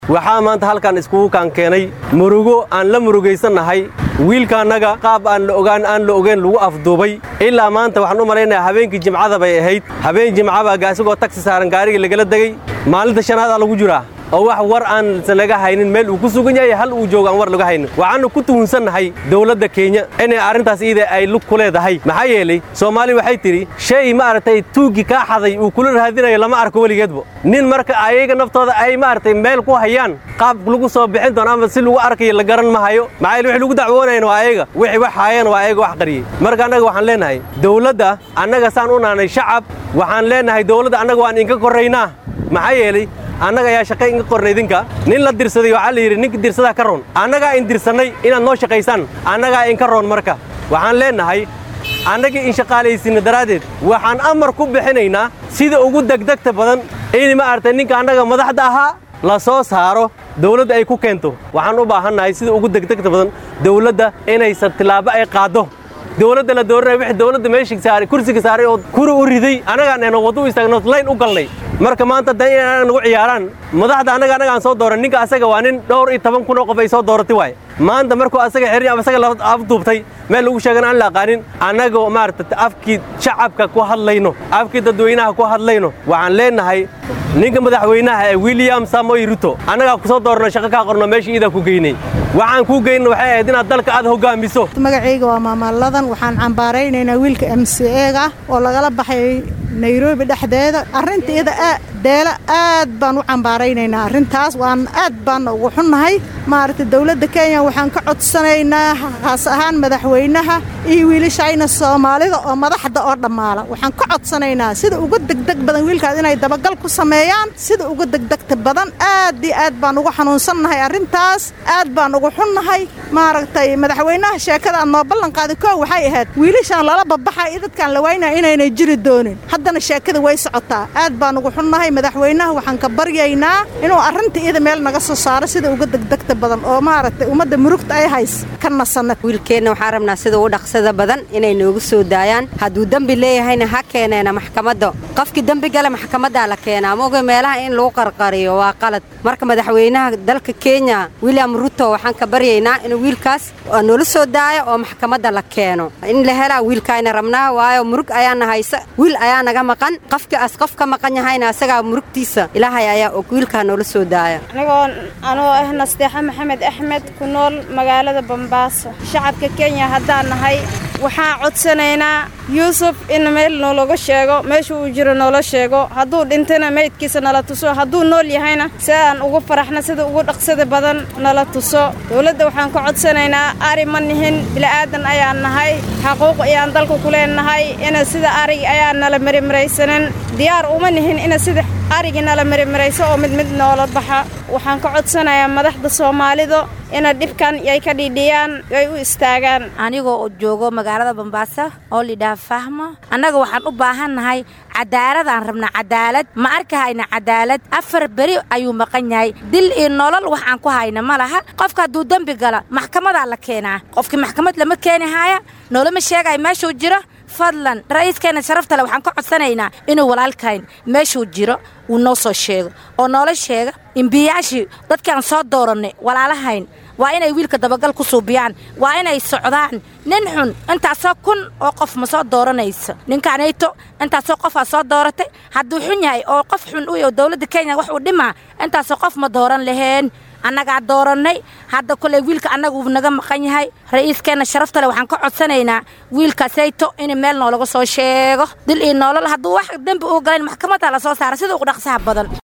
waxaa maanta halkan iskugu kaan keenay murugo aan la murugaysannahay wiilkaannaga qaab aan la ogaan aan la ogeyn lagu afduubay ilaa maanta waxaan u malaynayaa habeenkii jimcada bay ahayd habeen jimcaba isagoo tagsi saaran gaarigii lagala degey maalinta shanaad aa lagu jiraa oo wax war aan laga haynin meel uu ku sugan yahay hal uu joogo aan war laga haynin waxaannu ku tuhunsannahay dawladda kenya inay arrintaas iida ay lug ku leedahay maxaa yeelay soomaali waxay tidhi shay maaragtay tuuggii kaa xaday uu kula raadinayo lama arko weligeedba nin marka ayaga naftooda ay maaragtay meel ku hayaan qaab lagu soo bixin doono ama si lagu arkayo la garan ma hayo maxaa yeele wixii lagu dacwoonayan waa ayaga wixii wax haayeen waa ayaga wax qariyey marka annaga waxaan leenahay dawladda annaga saan u naanay shacab waxaan leenahay dawladda annaga waan inka korraynaa maxaa yeelay annaga ayaa shaqay inga qornay idinka nin la dirsaday waxaa la yidhi ninka dirsadaa ka roon annagaa in dirsannay inaad noo shaqaysaan annagaa inka roon marka waxaan leennahay annagii in shaqaalaysinna daraaddeed waxaan amar ku bixinaynaa sida ugu degdegta badan in maaragtay ninka annaga madaxda ahaa la soo saaro dawladda ay ku keento waxaan u baahannahay sida ugu degdegta badan dawladda inaysan tillaabo ay qaaddo dawladda la dooranaya wixii dawladda meeshii saaray kursiga saaray oo kuri u riday annagaan eeno waddo u istaagno layn u galnay marka maanta dan in anaga nagu ciyaaraan madaxda annaga annaga aan soo dooran ninka asaga waa nin dhowr iyo toban kun oo qof ay soo dooratay waaye maanta markuu asaga xerin ama asaga la afduubtay meel lagu sheegan aan la aqaanin annagoo maaragta afkii shacabka ku hadlayno afkii dadweynaha ku hadlayno waxaan leenahay ninka madaxweynaha ee william samoy ruto annagaa ku soo doorno shaqo kaa qorno meesha iidaa ku geynay waxaan kuu geyna waxay ahayd inaad dalka aad hoggaamiso magacayga waa maamalladan waxaan cambaaraynaynaa wiilka m c eega oo lagala baxay nairobi dhexdeeda arrinta iyada deela aad baan u cambaaraynaynaa arrintaas waan aad baanna ugu xunnahay maaragtay dawladda kenya waxaan ka codsanaynaa haas ahaan madaxweynaha iyo wiilashayna soomaalida oo madaxda oo dhammaala waxaan ka codsanaynaa sida uga degdeg badan wiilkaas inay dabagal ku sameeyaan sida uga degdegta badan aad iyo aad baan ugu xanuunsannahay arrintaas aad baan ugu xunnahay maaragtay madaxweynaha sheekada aad noo ballanqaaday koo waxay ahayd wiilashaan lala babaxa iyo dadkaan la waynaya inaynay jiri doonin haddana sheekada way socotaa aad baan ugu xunnahay madaxweynaha waxaan ka baryaynaa inuu arrinta iyada meel naga soo saaro sida uga degdegta badan oo maaragtay ummadda murugta ay hays ka nasanna wiilkeenna waxaan rabnaa sida ugu dhaqsada badan inay noogu soo daayaan hadduu dembi leeyahayna ha keeneena maxkamadda qofkii dembi gale maxkamaddaa la keenaa maoga meelaha in lagu qarqariyo waa qalad marka madaxweynaha dalka kenya william ruto waxaan ka baryaynaa inuu wiilkaas noola soo daayo oo maxkamadda la keeno in la helaa wiilkaayna rabnaa waayo murug ayaana haysa wiil ayaa naga maqan qofkii as qof ka maqan yahayna asagaa murugtiisa ilaahay ayaa og wiilkaa noola soo daaya anigoo anoo ah nasteexa maxamed axmed ku nool magaalada bambaaso shacabka kenya haddaan nahay waxaan codsanaynaa yuusuf in meel noolaga sheego meesha uu jiro noola sheego hadduu dhintana meydkiisa nala tuso hadduu nool yahayna si aan ugu faraxna sida ugu dhaqsada badan nala tuso dowladda waxaan ka codsanaynaa ari ma nihin bila'aadan ayaan nahay xaquuq ayaan dalka ku leenahay ina sida arig ayaan nala marimaraysanin diyaar uma nihin ina sida arigii nala marimarayso oo mid mid noola baxa waxaan ka codsanayaa madaxda soomaalida ina dhibkan ay ka dhiidhiyaan ay u istaagaan anigoo joogo magaalada bambaaso oo lidhaha fahmo annaga waxaan u baahannahay cadaaladaan rabnaa cadaalad ma arkahayna cadaalad afar beri ayuu maqan yahay dil iyo nolol wax aan ku hayna ma laha qofka hadduu dembi gala maxkamadaa la keenaa qofkii maxkamad lama keeni haaya noolama sheegaya meeshuu jiro fadlan ra'iiskeenna sharafta le waxaan ka codsanaynaa inuu walaalkayn meeshuu jiro uu noo soo sheego oo noola sheega imbiyaashii dadkaan soo doorannay walaalahayn waa inay wiilka dabagal ku suubiyaan waa inay socdaan nin xun intaasoo kun oo qof ma soo dooranayso ninkaanayto intaasoo qofaa soo dooratay hadduu xun yahay oo qof xun u yaho dowladda kenya wax uu dhimaa intaasoo qof ma dooran laheen annagaa doorannay hadda koley wiilka annaga uu naga maqan yahay ra'iiskeenna sharaftale waxaan ka codsanaynaa wiilkaasayto in meel noolaga soo sheego dil iyo noolol hadduu wax dembi uu galayn maxkamadda la soo saara sida ugu dhaqsaha badan